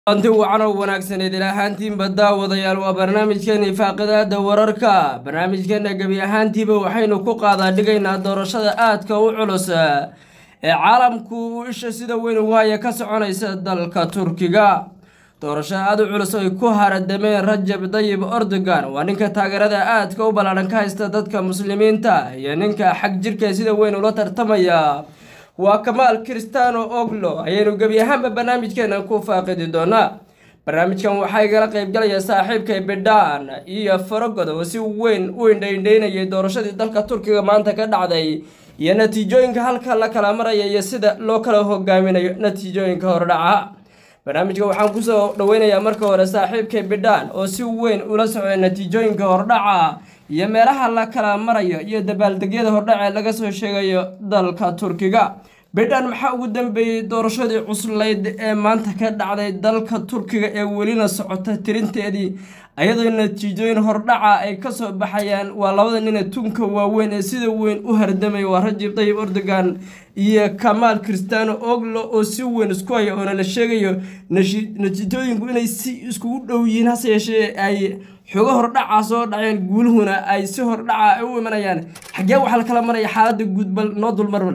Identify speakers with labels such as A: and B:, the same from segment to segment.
A: anti wacan oo wanaagsaneed ila ahaantiinba daawadayaal waa barnaamijkeeni faaqidaada wararka barnaamijkeena gebi ahaantiiba waxaynu ku qaadaa dhigaynaa doorashada aadka u culus ee caalamku uu isha sida weyn ugu haya ka soconaysa dalka turkiga doorasho aada u culus ay ku haradameen rajab dayib erdogan waa ninka taageerada aadka u ballaadhan ka haysta dadka muslimiinta iyo ninka xag jirka sida weyn ula tartamaya waa kamaal kristano oglo ayaynu gebi ahaanba barnaamijkeena ku faaqidi doonaa barnaamijkan waxaa igala qeybgalaya saaxiibkay bidhaan iyo farogod oo si weyn u indhaindhaynayay doorashadii dalka turkiga maanta ka dhacday iyo natiijooyinka halka la kala maraya iyo sida loo kala hogaaminayo natiijooyinka hordhaca barnaamijka waxaan kusoo dhaweynayaa marka hore saaxiibkay bidhaan oo si weyn ula socday natiijooyinka hordhaca iyo meelaha la kala marayo iyo dabaaldegyada hordhaca ee laga soo sheegayo dalka turkiga bidhaan maxaa ugu dambeeyey doorashadii cuslayd ee maanta ka dhacday dalka turkiga ee welina socota tirinteedii ayadoo natiijooyin hordhaca ay kasoo baxayaan waa labada nine tunka waaweyn ee sida weyn u hardamaya waa rajib dayib erdogan iyo kamaal kristano oglo oo si weyn isku haya oona la sheegayo natiijooyinku inay si iskugu dhow yihiin hase yeeshee ay xogo hordhaca soo dhaceen guuluhuna ay si hordhaca ay u imanayaan xaggee waxaa la kala maraya xaaladda guudbal noo dulmarmal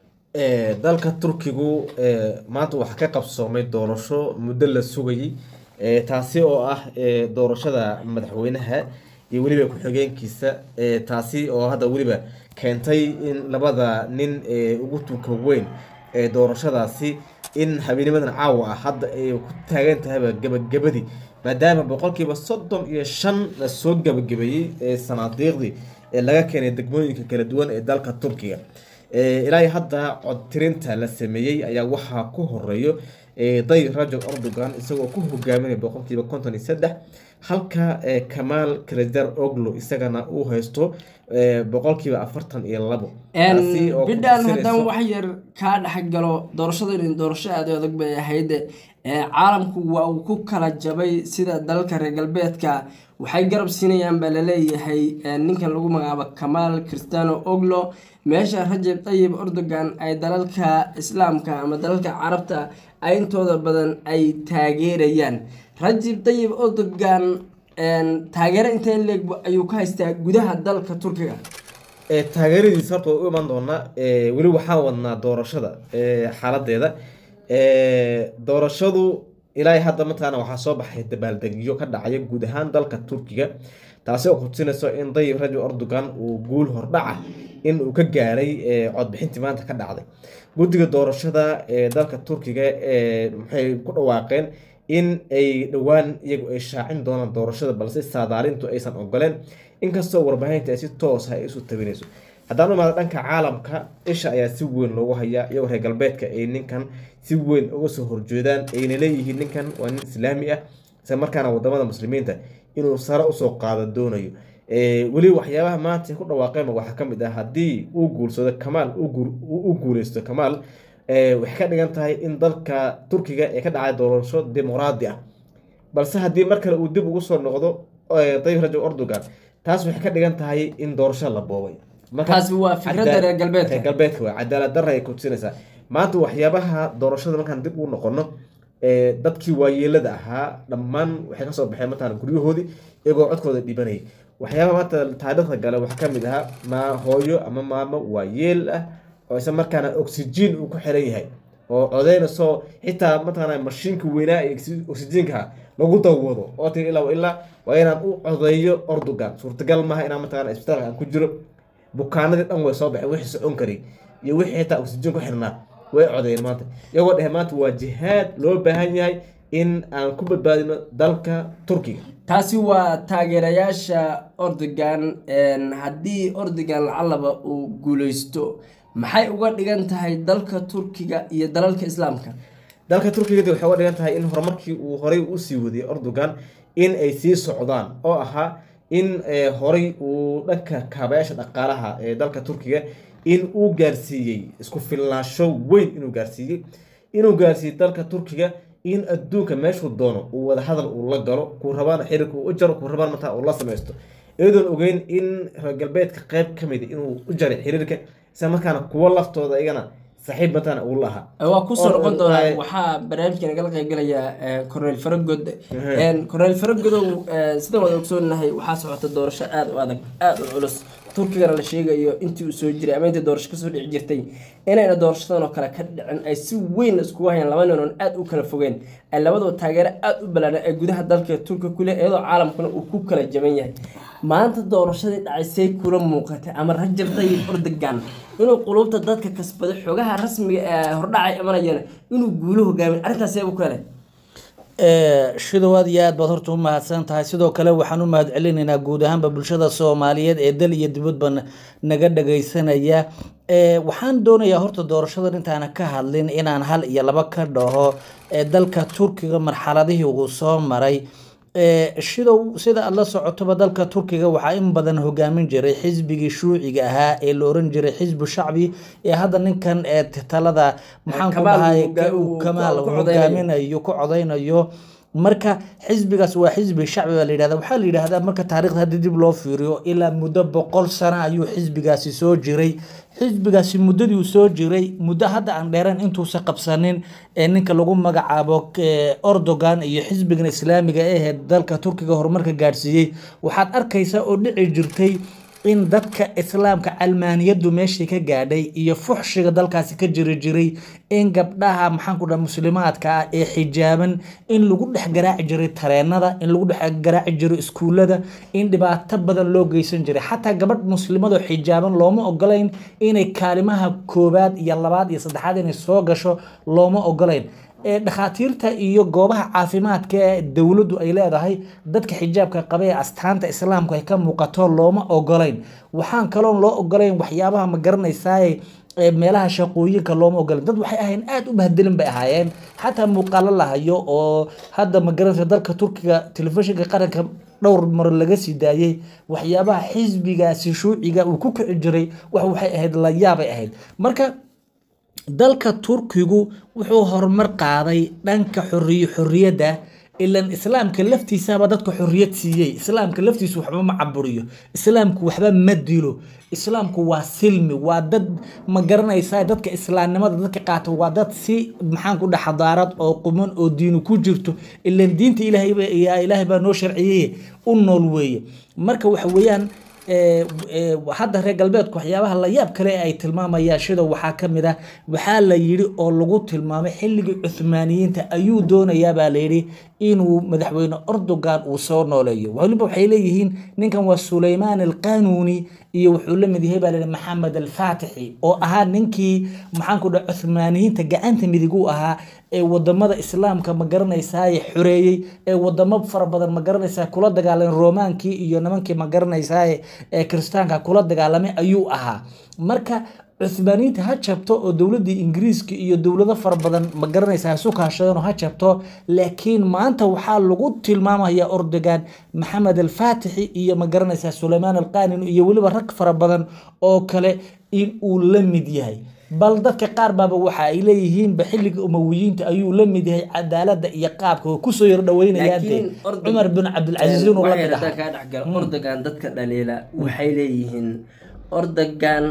B: dalka turkigu maanta waxaa ka qabsoomay doorasho muddo la sugayay taasi oo ah doorashada madaxweynaha iyo weliba ku-xigeenkiisa taasi oo hadda weliba keentay in labada nin ugu tunka weyn ee doorashadaasi in habeenimadan caawa ah hadda ay ku taagan tahayba gabagabadii maadaama boqolkiiba soddon iyo shan la soo gabagabeeyey sanaadiiqdii ee laga keenay degmooyinka kala duwan ee dalka turkiga ilaa hadda codtirinta la sameeyey ayaa waxaa ku horeeyo day rajab erdogan isagoo ku hogaaminaya boqolkiiba konton iyo saddex halka kamaal kresdar oglo isagana uu haysto boqolkiiba afartan iyo labo
A: bidhaan haddaan wax yar kaa dhexgalo doorashadan doorasho aada adag bay ahayd caalamku waa uu ku kala jabay sida dalalka reer galbeedka waxay garab siinayaan baa laleeyahay ninkan lagu magacaabo kamaal kristano oglo meesha rajab dayib erdogan ay dalalka islaamka ama dalalka carabta ay intooda badan ay taageerayaan rajab dayib erdogan taageero inteen leeg ayuu ka haystaa gudaha dalka turkiga
B: taageeradiisa horta waa u imaan doonaa weli waxaan wadnaa doorashada xaaladeeda doorashadu ilaa hadda mataqaana waxaa soo baxay dabaaldegyo ka dhacaya guud ahaan dalka turkiga taasi oo kutusinayso in dayib rajab erdogan uu guul hordhaca in uu ka gaaray codbixintii maanta ka dhacday guddiga doorashada ee dalka turkiga maxay ku dhawaaqeen in ay dhowaan iyagu ay shaacin doonaan doorashada balse saadaalintu aysan ogoleen inkastoo warbaahinta ay si toos ah ay isu tabinayso haddaan u imaado dhanka caalamka isha ayaa si weyn loogu hayaa iyagoo reer galbeedka ay ninkan si weyn uga soo horjeedaan ayna leeyihiin ninkan waa nin islaami ah isla markaana wadamada muslimiinta inuu sare usoo qaado doonayo weli waxyaabaha maanta ku dhawaaqeen waxaa kamid ah haddii uu guulsado kamaal u guuleysto kamaal waxay ka dhigan tahay in dalka turkiga ee ka dhacay doorasho dimuqraadi ah balse haddii mar kale uu dib ugu soo noqdo dayib rajab erdogan taas waxay ka dhigan tahay in doorasho la boobay
A: taasi waa fikradda reer galbeedka
B: reer galbeedka waa cadaalad darra ay kutusinaysaa maanta waxyaabaha doorashada markaan dib ugu noqono dadkii waayeelada ahaa dhammaan waxay kasoo baxeen mataqana guryahoodii iyagoo codkooda dhibanayay waxyaabaha maanta taariikhda gale waxaa kamid ahaa maa hooyo ama maamo waayeel ah oo isla markaana oxygen uu ku xiran yahay oo codeynayso xitaa mataqaana mashiinka weynaa ee oxygenka lagu dawado oo tiri ilaa ilaa waa inaan u codeeyo erdogan suurtagal maaha inaan mataqana isbitaalka aan ku jiro bukaanadii dhan way soo baxeen wixii socon karay iyo wixii xitaa oxygen ku xirnaa way codeeyeen maanta iyagoo dhehe maanta waa jihaad loo baahan yahay in aan ku badbaadino dalka turkiga
A: taasi waa taageerayaasha erdogan haddii erdogan lacalaba uu guuleysto maxay uga dhigan tahay dalka turkiga iyo dalalka islaamka
B: dalka turkiga waxay uga dhigan tahay in horumarkii uu horay usii wadiyay erdogan in ay sii socdaan oo ahaa in horay uu dhanka kaabayaasha dhaqaalaha ee dalka turkiga in uu gaarsiiyey isku filnaansho weyn inuu gaarsiiyey inuu gaarsiiyey dalka turkiga in adduunka meeshuu doono uu wadahadal uu la galo kuu rabaan xiriirka uu u jaro kuu rabaan mataa uu la samaysto iyadoon ogeyn in reer galbeedka qeyb ka mid inuu u jaray xiriirka isla markaana kuwo laftooda iyagana saaxiib matana uu lahaa
A: waa kusoo
B: oo-
A: noqon doonaa
B: oo-
A: waxaa barnaamijka nagala qaybgalaya cornel faragod cornel faragodow eh, sidaan wada ogsoonahay waxaa socota doorasho aada u adag aada u culus turkigana la sheegayo intii uu soo jiray ama intii doorasho kasoo dhici jirtay inayna doorashadan oo kale ka dhicin ay si weyn iskugu hayaan laba nin oon aada u kala fogeen ay labadoo taageero aada u balaaran ee gudaha dalka turka kule iyadoo caalamkuna uu ku kala jaban yahay maanta doorashadii dhacaysay kula muuqatay ama rajab tayyib erdogan inuu qulubta dadka kasbaday xogaha rasmiga ee hordhacay imanayana inuu guulo hogaamin arrintaas ee u kale
C: shidow aad iyo aad baad horta u mahadsan tahay sidoo kale waxaan u mahad celinaynaa guud ahaanba bulshada soomaaliyeed ee dal iyo dibadba na- naga dhagaysanaya Eh, waxaan doonayaa horta doorashadan intaana ka hadlin inaan hal iyo laba ka dhaho ee dalka turkiga marxaladihii uu soo maray Eh, shidow sida aad la socotoba dalka turkiga waxaa in badan hogaamin jiray xisbigii shuuciga ahaa ee la oran jiray xisbu shacbi ee hadda ninkan ee talada maxaan ku
A: Kamaal
C: dhahay
A: uu hogaa- uu-
C: kamaal
A: ku
C: uu
A: codeynayo.
C: hogaaminayo ku codeynayo marka xisbigaas waa xisbi shacbi baa la yidhahda waxaa la yidhahdaa marka taariikhda haddii dib loo fiiriyo ilaa muddo boqol sano ayuu xisbigaasi soo jiray xisbigaasi muddadii uu soo jiray muddo hadda aan dheerayn intuusa qabsanin ee ninka lagu magacaabo eh, erdogan iyo xisbigan islaamiga ee dalka turkiga horumarka gaadhsiiyey waxaad arkaysaa oo dhici jirtay in dadka islaamka calmaaniyadu meeshii ka gaadhay iyo fuxshiga dalkaasi ka jiri jiray in gabdhaha maxaan ku dhaha muslimaadka ah ee xijaaban in lagu dhex garaaci jiray tareenada in lagu dhex garaaci jiray iskuulada in dhibaato badan loo geysan jiray xataa gabadh muslimadoo xijaaban looma ogolayn inay kaalimaha koobaad iyo labaad iyo saddexaad inay soo gasho looma ogolayn ee dhakhaatiirta iyo goobaha caafimaadka ee dowladdu ay leedahay dadka xijaabka qaba ee astaanta islaamku ay ka muuqato looma ogolayn waxaan kaloon loo ogolayn waxyaabaha ma garanaysaaye ee meelaha shaqooyinka looma ogolayn dad waxay ahayn aada u bahdelin bay ahaayeen xataa muuqaalo la hayo oo hadda ma garanaysa dalka turkiga telefishinka qaranka dhowr mar laga sii daayey waxyaabaha xisbigaasi shuuciga uu ku kici jiray wax waxay ahayd la yaabay ahayd marka dalka turkigu wuxuu horumar qaaday dhanka xoriy xoriyadda ilan islaamka laftiisaba dadka xoriyad siiyey islaamka laftiisu waxba ma caburiyo islaamku waxba ma dilo islaamku waa silmi waa dad ma garanaysaa dadka islaamnimada dadka qaata waa dad si maxaan ku dhaha xadaarad oo quman oo diinu ku jirto ilan diinta ilaahay ba- yaa ilaahay baa noo sharciyey u nool weeye marka waxa weeyaan ee, ee, hadda reer galbeedku waxyaabaha la yaab kale ay tilmaamayaan shida waxaa ka mid ah waxaa la yidhi oo lagu tilmaamay xilligii cuthmaaniyiinta ayuu doonayaa baa la yidhi inuu madaxweyne erdogan uu soo nooleeyo waliba waxay leeyihiin ninkan waa suleymaan alqanuuni iyo wuxuu la mid yahay baa la yidhi maxamed alfaatixi oo ahaa ninkii maxaan ku dhaha cuthmaaniyiinta gacanta midig u ahaa ee wadamada islaamka ma garanaysaay xoreeyey ee wadamo fara badan ma garanaysaa kula dagaalamay romaankii iyo nimankii ma garanaysaay ee kiristaanka kula dagaalamay ayuu ahaa marka cuthmaaniyiinta ha jabto oo dowladii ingiriiska iyo dowlado fara badan ma garanaysaa ha isu kaashadeen oo ha jabto laakiin maanta waxaa lagu tilmaamaya erdogan maxamed alfaatixi iyo ma garanaysaa suleymaan alqanin iyo weliba rag fara badan oo kale in uu la mid yahay bal dadka qaar baaba waxa ay leeyihiinba xilliga umawiyiinta ayuu la mid yahay cadaalada iyo qaabka oo kusoo yar dhaweynayaan dee
A: Laakiin Erdogan-
C: cumar bin cabdilcasiis inuu la
A: waxay
C: mid
A: haddaan
C: ahaa
A: kaa dhexgalo ordogan dadka dhaliila waxay leeyihiin ordogan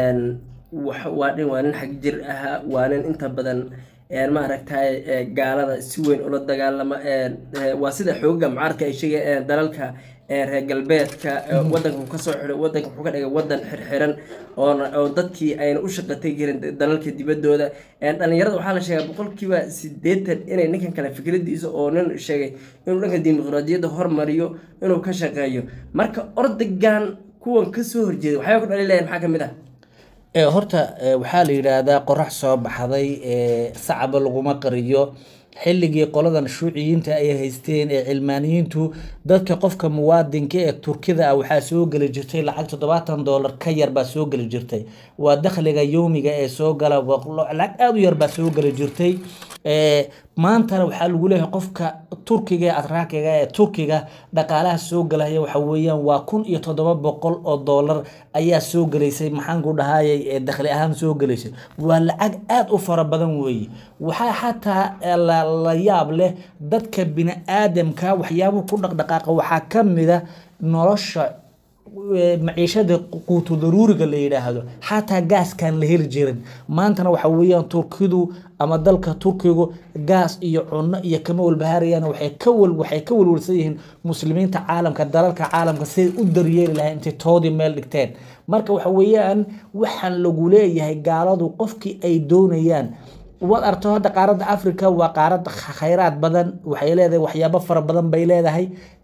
A: wax- waa nin waa nin xag jir ahaa waa nin inta badan een, maaragtay ee, gaalada si weyn ula dagaalama een, ee, waa sida xooga mucaarka ay sheegayaan dalalka ee, reer galbeedka ee, wadanka uu kasoo xiray wadanka wuxuu ka dhigay wadan xirxiran oona oo dadkii ayna u shaqatay jirin dalalka dibaddooda Een, dhalinyarada waxaa la sheegaa boqolkiiba sideetan inay ninkan kale fikradiisa oo nin sheegay inuu dhanka dimuqraadiyadda hormariyo inuu ka shaqeeyo marka ordogan kuwan kasoo horjeeda waxyaaba ku dhaliilayaan maxaa ka mid ah
C: ee horta ee, waxaa la yidhaahdaa qorax soo baxday ee sacaba laguma qariyo xilligii qoladan shuuciyiinta ay haysteen ee cilmaaniyiintu dadka qofka muwaadinka ee turkida ah waxaa soo geli jirtay lacag toddobaatan doolar ka yar baa soo geli jirtay waa dakhliga yowmiga ee soo gala waa- lacag aada u yar baa soo geli jirtay ee maantana waxaa lagu leeyahay qofka turkiga ee atraakiga ee turkiga dhaqaalaha soo galaya waxa weeyaan waa kun iyo toddoba boqol oo doolar ayaa soo gelaysay maxaan ku dhahayay ee dakhli ahaan soo gelaysay waa lacag aada u fara badan weeye waxaa xataa eh, la, la yaab leh dadka bini aadamka waxyaabuhu ku dhaqdhaqaaqa waxaa ka mid a nolosha eh, maciishada quutu daruuriga la yidhaahdo xataa gaaskan la heli jirin maantana waxa weeyaan turkidu ama dalka turkigu gaas iyo cunno iyo kama walbahaarayaan waxay ka wal waxay ka walwalsan yihiin muslimiinta caalamka dalalka caalamka siday u daryeeli lahayn intay toodii meel dhigteen marka waxa weeyaan waxaan lagu leeyahay gaaladu qofkii ay doonayaan waad arto hadda qaaradda africa waa qaarad khayraad badan waxay leedahay waxyaabo fara badan bay leedahay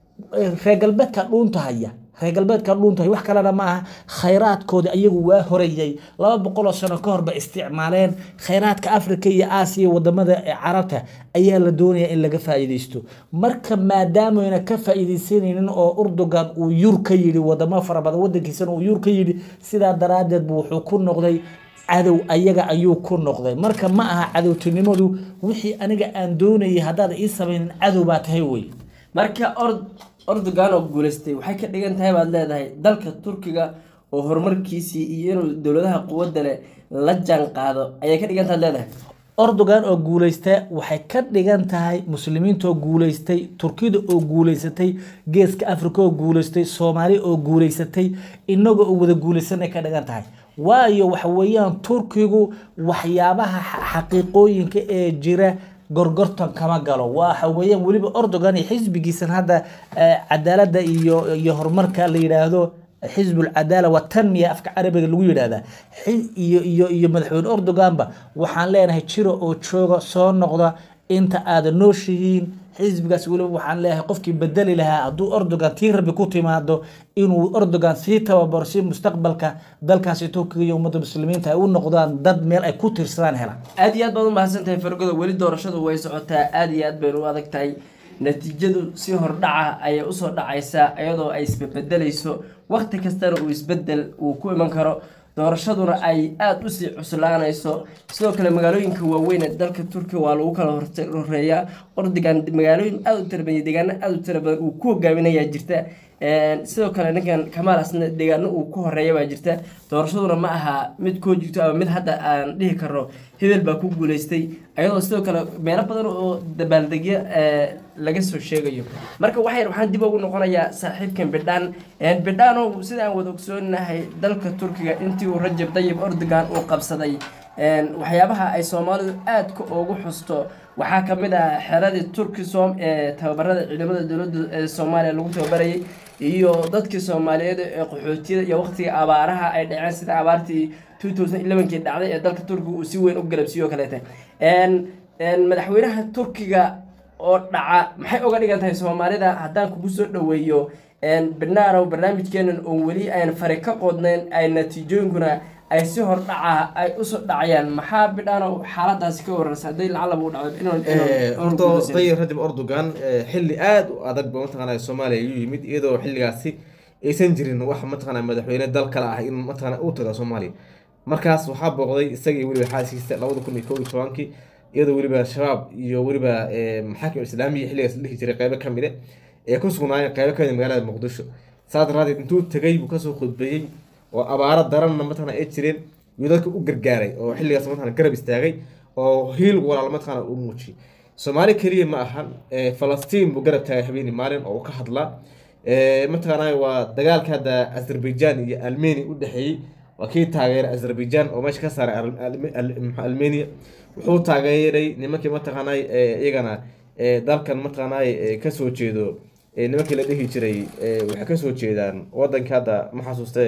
C: reer galbeedka dhuunta haya reer galbeedka dhuunta haya wax kalena ma aha khayraadkooda iyagu waa horeyay laba boqol oo sano ka hor bay isticmaaleen khayraadka africa iyo aasiya wadamada ee carabta ayaa la doonaya in laga faa'iidaysto marka maadaameyna ka faa'iidaysanaynin oo urdugan uu yur ka yidhi wadamo fara badan wadankiisana uu yur ka yidhi sidaa daraadeed buu wuxuu ku noqday cadow ayaga ayuu ku noqday marka ma aha cadowtinimadu wixii aniga aan doonayay haddaad ii samaynin cadow baa tahay wey
A: marka ord ordogan oo guuleystay waxay ka dhigan tahay baad leedahay dalka turkiga oo horumarkiisii iyo inuu dowladaha quwadda leh la jaan qaado ayay ka dhigan tahay leedahay
C: ordogan oo guuleysta waxay ka dhigan tahay muslimiinta oo guuleystay turkida oo guuleysatay geeska africa oo guuleystay soomaali oo guuleysatay inaga oo wada guuleysanay ka dhigan tahay waayo waxa weeyaan turkigu waxyaabaha xa- xaqiiqooyinka ee jira gorgortan kama galo waxa weeyaan weliba ordogan iyo xisbigiisan hadda eh, cadaalada iyo iyo horumarka la yidhaahdo xisb alcadaala watanmiya afka carabiga lagu yidhaahdaa Xi- iyo iyo iyo madaxweyne ordoganba waxaan leenahay jiro oo jooga soo noqda inta aada nooshihiin xisbigaas weliba waxaan leeyahay qofkii bedeli lahaa hadduu ordogan tii rabbi ku timaado inuu ordogan sii tababaro si mustaqbalka dalkaasi turkiga iyo ummadda muslimiinta ay u noqdaan dad meel ay ku tiirsadaan helaan
A: aad iyo aad baad u mahadsan tahay fargoda weli doorashadu way socotaa aad iyo aad baynu u adag tahay natiijadu si hordhaca ayay usoo dhacaysaa iyadoo ay isbebedelayso waqti kastana uu isbedel uu ku iman karo doorashaduna ay aada usii cuslaanayso sidoo kale magaalooyinka waaweyn ee dalka turkiya waa lagu kala horte- horeeyaa ordigan magaalooyin aada u tira badan iyo deegaano aada u tira badan uu ku hogaaminayaa jirta Een, sidoo kale ninkan kamaal asna deegaano uu ku horeeya baa jirta doorashaduna ma aha mid koo jirto ama mid hadda aan dhihi karno hebel baa ku guuleystay ayadoo sidoo kale meelo badan oo dabaaldegyo ee, laga soo sheegayo marka waxay waxaan dib ugu noqonayaa saaxiibkan bidhaan Een, bidhaanow sida aan wada ogsoonahay dalka turkiga intii uu rajab dayib ordogan uu qabsaday Een, waxyaabaha ay soomaalidu aadka ugu xusto waxaa ka mid ah xeradii turkisom ee tababarada ciidamada dowladda ee soomaaliya lagu tababarayay iyo dadkii soomaaliyeed ee qaxootiyada iyo waqtiga abaaraha ay dhaceen sida abaartii 2011kii dhacday ee dalka turkiga uu si weyn u galabsiiyo kaleete Een, een, madaxweynaha turkiga oo dhaca maxay uga dhigan tahay soomaalida haddaan kugu soo dhoweeyo Een, bernaarow barnaamijkeenan oon weli aan fari ka qodnayn ay natiijooyinkuna ay si hordhaca ay usoo dhacayaan maxaa bidhaanow xaaladaasi ka wararsa hadday lacalaba u dhacdo inuu- inuu- inuu
B: horta
A: guulaysan.
B: dayib rajab erdogan eh, xilli aada u adag ba mataqaana soomaaliya ayuu yimid iyadoo xilligaasi aysan jirin wax mataqaana madaxweyne dal kale ah in mataqaana uu tago soomaaliya markaas waxaa booqday isagii weliba xaaskiisa labada kun iyo kow iyo tobankii iyadoo weliba shabaab iyo weliba eh, maxaakim islaamiya xilligaas la dhihi jiray qeybo ka mid ee ku sugnaayeen qeybo ka mid ah magaalada muqdisho saas daraadeed intuu tegay buu kasoo khudbeeyey oo abaaro daranna mataqaana ay jireen yuu dadka u gargaaray oo xilligaas mataqaana garab istaagay oo hiil walaal mataqaana u muujiyey soomaali keliya ma ahan eh, falastiin buu garab taagay habeeni maalin oo uu ka hadlaa Eh, mataqaanaa waa dagaalka hadda azerbaijan iyo almenia u dhexeeyey waa kii taageeray azerbaijan oo meesha ka saaray Al- Al- Al- Al- almenia wuxuu taageeray nimankii mataqaanaa eh, iyagana eh, dalkan mataqaanaa eh, kasoo jeedo eh, nimankii la dhihi jiray eh, waxay kasoo jeedaan wadanka hadda ma xasuuste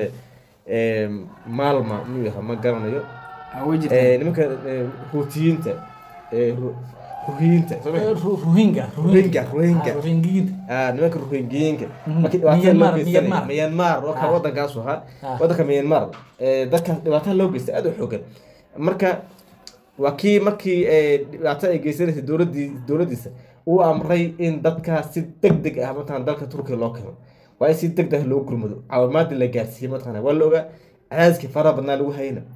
B: eh, maalma muu yaha ma garanayo
A: Ah, way jirtaa.
B: Eh, nimanka eh, huutiyiinta eh, ru- ruhiyiinta soo ma-
C: Ru- ruhinga
B: Rohingya, Rohingya.
C: Ah, rohingyinta
B: ah nimanka rohingyinka
C: Mhm.
B: markii dhibaatada
C: Myanmar,
B: loo geysanayay
C: Myanmar.
B: myanmar oo kale
C: Ah.
B: wadankaasu ahaa
C: Ah.
B: wadanka myanmar eh, dadkaas dhibaatada loo geystay aada u xoogan marka waa kii markii eh, dhibaato ay geysanaysay dowladii dowladiisa uu amray in dadkaas si deg deg ah mataqana dalka turkiga loo keeno waa in si deg deg loo gurmado caawimaadii la gaarsiiyey mataqana waa la ogaa cadaadiskii faraha badnaa lagu hayna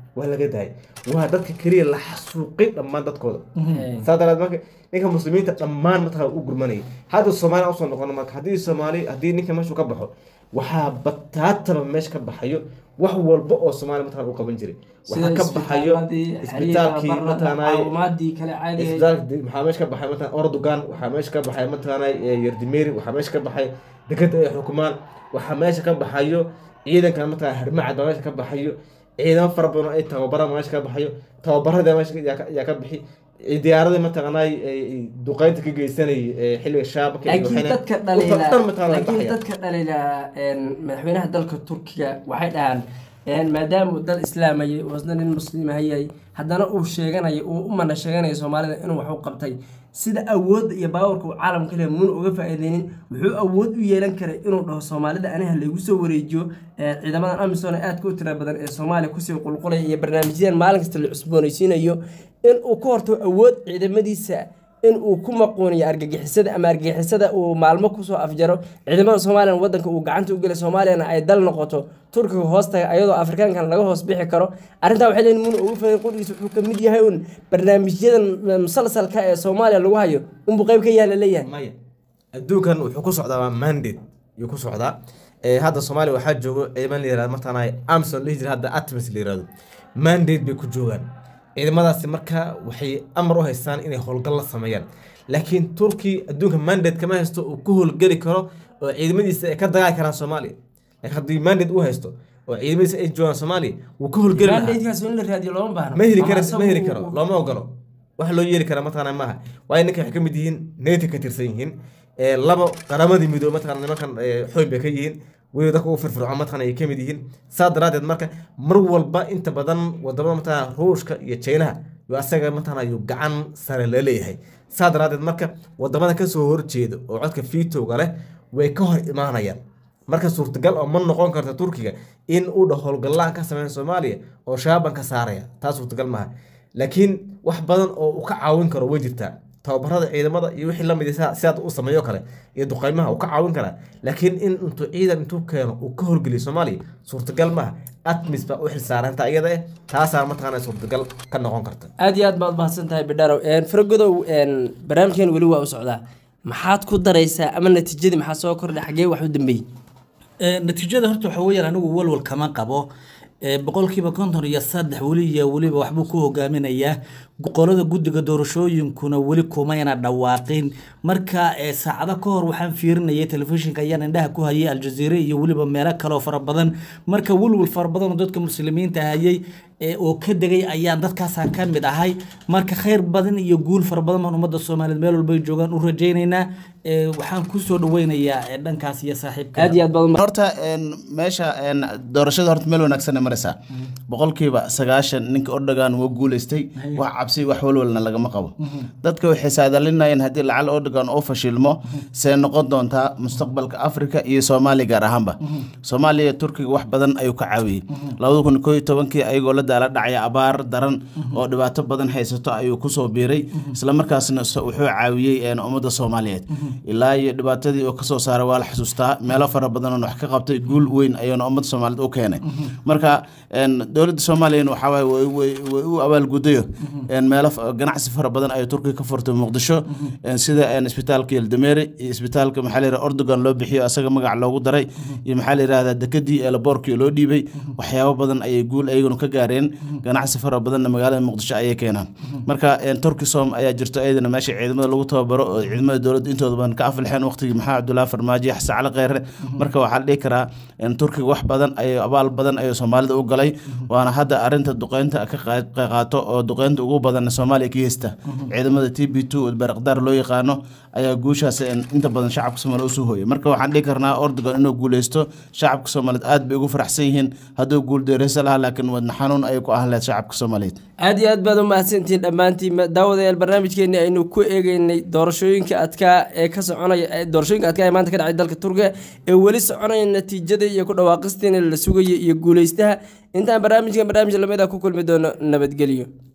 B: waa laga daayay waa dadka keliya la xasuuqay dhammaan dadkooda saa daraadeed marka ninka muslimiinta dhammaan mataqana u gurmanayay hadda soomaaliya usoo noqono marka haddii soomaali haddii ninka meeshuu ka baxo waxaa bataataba meesha ka baxayo wax walba oo soomaaliya mataqana u qaban jiray waxaa ka baxayo isbitaalkii mataqanay
A: caawimaadii kale caadiga
B: isbitaalka waxaa meesha ka baxay mataqana ordogan waxaa meesha ka baxay mataqanay yardimeri waxaa meesha ka baxay dekada ay xukumaan waxaa meesha ka baxayo ciidankan mataqana harmacad baa meesha ka baxayo ciidamo fara badan oo ay tababaraan meesha ka baxayo tababarada meesha yaa ka- yaa ka bixi diyaaradii mataqanay duqeynta ka geysanayay xilliga shaabka iyo
A: laakiin
B: waxayna-
A: dadka
B: dhan
A: dhaliila
B: mataqana way
A: laakiin
B: baxayaan.
A: dadka dhaliila een, madaxweynaha dalka turkiga waxay dhahaan een, maadaama uu dal islaamayay uu isna nin muslimahayay haddana uu sheeganayo uu u mana sheeganayo soomaalida inuu wax u qabtay sida awoodda iyo baawarka uu caalamka leh muuna uga faa'iideynin wuxuu awood u yeelan karay inuu dhaho soomaalida aniha laygu soo wareejiyo ee, ciidamadan amisom ee aadka u tira badan ee soomaaliya kusii qulqulaya iyo barnaamijyadan maalin kasta la cusboonaysiinayo in uu ka hortago awood ciidamadiisa in uu ku maquuniyo argagixisada ama argagixisada uu maalmo kusoo afjaro ciidamada soomaaliya wadanka uu gacanta u gelay soomaaliyana ay dal noqoto turkiga hoostaga ayadoo afrikaankan laga hoos bixi karo arrintaa waxay leeyihin muuna ugu filan qudhigiisa wuxuu ka mid yahay un barnaamijyadan musalsalka ee soomaaliya lagu hayo unbuu qayb ka yaala leeyahay
B: maya adduunkan wuxuu ku socdaa waa mandate yuu ku socdaa ee hadda soomaaliya waxaa joogo ciidaman la yirahdo martaana amson dhihi jira hadda atmis la yirahdo mandate bay ku joogaan ciidamadaasi marka waxay amar u haystaan inay howlgal la sameeyaan laakiin turki adduunka mandate kama haysto uu ku howlgeli karo oo ciidamadiisa ay ka dagaali karaan soomaaliya laakiin haddii mandate uu haysto oo ciidamadiisa ay joogaan soomaaliya wuu ka howlgeli lahaa
A: mandatekaas in la raadiyo looma baahno
B: ma heli karo
A: Ama
B: ma heli
A: asagu
B: karo
A: uu-
B: looma ogolo wax loo yeeli kara mataqaana maaha waayo ninka waxay ka mid yihiin nato ka tirsan yihiin ee laba qaramadii midoobe mataqaana nimankan ee, xooyn bay ka yihiin weliba dadka ugu firfircoon mataqaana ay ka mid yihiin saa daraadeed marka mar walba inta badan wadamada mataqaana ruushka iyo chinaha yo asaga mataqaana yuu gacan sare la leeyahay saa daraadeed marka wadamada kasoo horjeeda oo codka fiitowga leh way ka hor imaanayaan marka suurtagal oo ma noqon karta turkiga in uu dhaho howlgallaan ka sameyn soomaaliya oo shaaban ka saaraya taa suurtagal maaha laakiin wax badan oo uu ka caawin karo way jirtaa tababarada ciidamada iyo wixii lamid ah sidaad u sameeyo kale iyo duqeymaha uu ka caawin karaa laakiin in intuu ciidan intuu keeno uu ka horgeliyo soomaaliya suurtagal maaha atmis baa u xilsaaranta iyada eh taasaa mataqaana suurtagal ka noqon karta
A: aad iyo aad baad mahadsan tahay bidharow faragodow barnaamijkan weli waa u socdaa maxaad ku daraysaa ama natiijadii maxaa soo kordhay xagee wax u dambeeyey
C: Ee, natiijada horta waxa weeyaan anigu walwal kama qabo Ee, boqolkiiba konton iyo saddex weli iyo weliba waxbuu ku hogaaminayaa qolada guddiga doorashooyinkuna weli kumayna dhawaaqin marka ee, saacado ka hor waxaan fiirinayay telefishinka ayaan indhaha ku hayay aljaziire iyo weliba meelo kaloo fara badan marka walwal fara badan oo dadka muslimiinta hayay ee, oo ka degay ayaan dadkaasaan ka mid ahay marka khayr badan iyo guul fara badan baan ummadda soomaaliyeed meel walbay joogaan u rajaynaynaa Ee, waxaan kusoo dhaweynayaa ee, dhankaas iyo saaxiibka
A: aad iyo aad baad umahad-
D: horta een, meesha een, doorashada horta meel wanaagsan ay maraysaa boqolkiiba sagaashan ninka ordogan wuu guuleystay wax cabsi wax walwalna lagama qabo dadka waxay saadalinayeen haddii lacal ordogan uu fashilmo see noqon doontaa mustaqbalka afrika iyo soomaaliya gaar ahaanba soomaaliya turkiga wax badan ayuu ka caawiyey labada kun koo iyo tobankii ayagoo la daala dhacaya abaar daran oo dhibaato badan haysato ayuu kusoo biiray islamarkaasna so- wuxuu caawiyey een, ummadda soomaaliyeed ilaa iyo dhibaatadii uu kasoo saaray waa la xusuustaa meelo fara badan oo wax ka qabtay guul weyn ayuuna ummadda soomaaliyeed u keenay marka een, dowladda soomaaliyana waxaa waaye way- way way u abaalgudayo een, meelo fa- ganacsi fara badan ayuu turkiga ka furtay muqdisho een, sida een, isbitaalka yeldameri iyo isbitaalka maxaa la yidhaha ordogan loo bixiyo asaga magac loogu daray iyo maxaa la yidhahdaa dekadii eelaboorkii loo dhiibay waxyaabo badan ayay guul ayaguna ka gaareen ganacsi fara badanna magaalada muqdisho ayay keenaan marka een, turkisom ayaa jirto ayadana meesha ciidamada lagu tababaro oo ciidamada dowladda intooda badan ka aflixeen waqtigii maxaa cabdullaahi farmaajo iyo xasan cali kheyre marka waxaa la dhihi karaa in turkiga wax badan ay abaal badan ayuu soomaalida u galay waana hadda arinta duqeynta ka qaa- qaa- qaato oo duqeynta ugu badan soomaaliya ka heysta ciidamada t b two baraqdaar loo yaqaano ayaa guushaas een, inta badan shacabka soomaaliya usoo hooyay marka waxaan dhihi karnaa ordogan inuu guuleysto shacabka soomaaliyeed aad bay ugu faraxsan yihiin hadduu guul deereysa lahaa laakiin wadna xanuun ayay ku ahan lahayd shacabka soomaaliyeed
A: aad iyo aad baad u mahadsantihiin dhammaantiin daawadayaal barnaamijkeeni aynu ku eegeynay doorashooyinka adkaa ee ka soconaya ee doorashooyinka adkaa ee maanta ka dhacay dalka turkiga ee weli soconaya natiijada iyo ku dhawaaqistiina la sugaya iyo guuleystaha intaan barnaamijkan barnaamij lamid ah ku kulmi doono nabadgelyo